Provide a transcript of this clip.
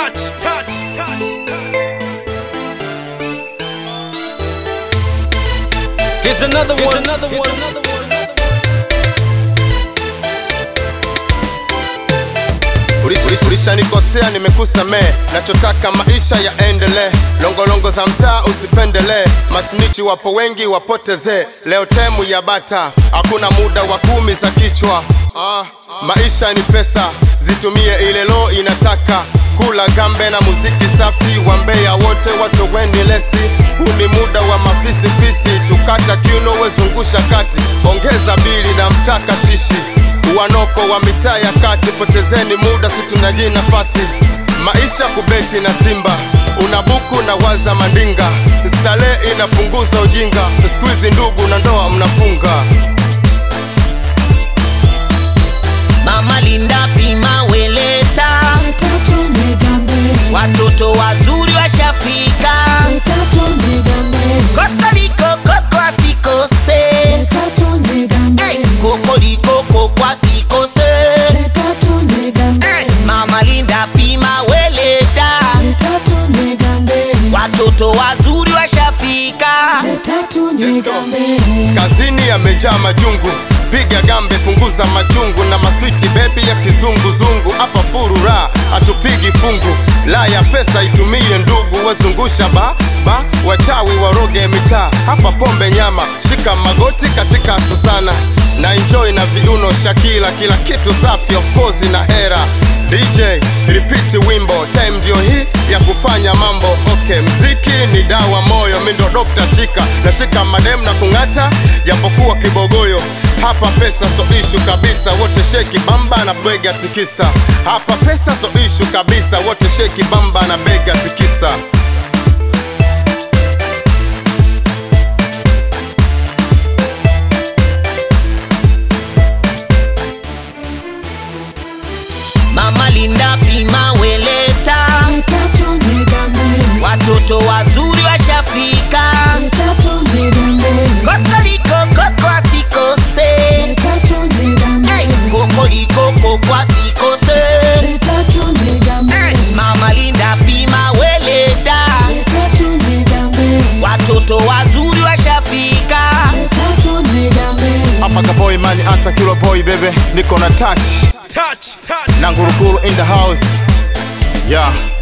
touch, touch, touch. Here's another one. Another one. Ulish- Ulishanikosea, nimekusamehe, nachotaka maisha yaendelee. Longolongo za mtaa usipendelee, masnichi wapo wengi, wapotezee. Leo temu ya bata, hakuna muda wa kumi za kichwa. Ah, maisha ni pesa, zitumie ile lo inataka kula gambe na muziki safi wa Mbeya wote watoweni lesi. Huu ni muda wa mafisifisi, tukata kiuno, wezungusha kati, ongeza bili na mtaka shishi wanoko wa mitaa ya kati, potezeni muda, si tunaji nafasi. Maisha kubeti na Simba, unabuku na waza mandinga, starehe inapunguza ujinga, siku hizi ndugu na ndoa mnafunga. Mama Linda pima weleta, Tatu nigambe, watoto wazuri washafika. tatu nigambe, Kokoliko koko asikose, tatu nigambe, hey, kokoliko koko asikose. tatu nigambe, Hey, Mama Linda pima weleta, tatu nigambe, watoto wazuri washafika. tatu nigambe. Kazini yamejaa majungu, piga gambe, punguza machungu na maswiti bebi ya kizunguzungu. Hapa furura hatupigi fungu, la ya pesa itumie ndugu, wazungusha ba ba, wachawi waroge mitaa. Hapa pombe nyama, shika magoti katika sana na enjoy na viuno Shakila, kila kitu safi, of course na hera. DJ repeat wimbo, time ndio hii ya kufanya mambo. Okay, mziki ni dawa moyo, mi ndo dokta shika nashika madem na kung'ata, japokuwa kibogoyo. Hapa pesa so ishu kabisa, wote sheki bamba na bega tikisa. Hapa pesa so ishu kabisa, wote sheki bamba na bega tikisa. Mama Linda pima weleta, Tatu nigambe, watoto wazuri washafika. tatu nigambe, Kokoliko koko asikose, tatu nigambe, hey, kokoliko koko asikose. tatu nigambe, Hey, Mama Linda pima weleta, tatu nigambe, watoto wazuri washafika. tatu nigambe. Hapa kaboy mani anta kilo boy bebe, niko na touch Touch, touch. na ngurukuru in the house yeah.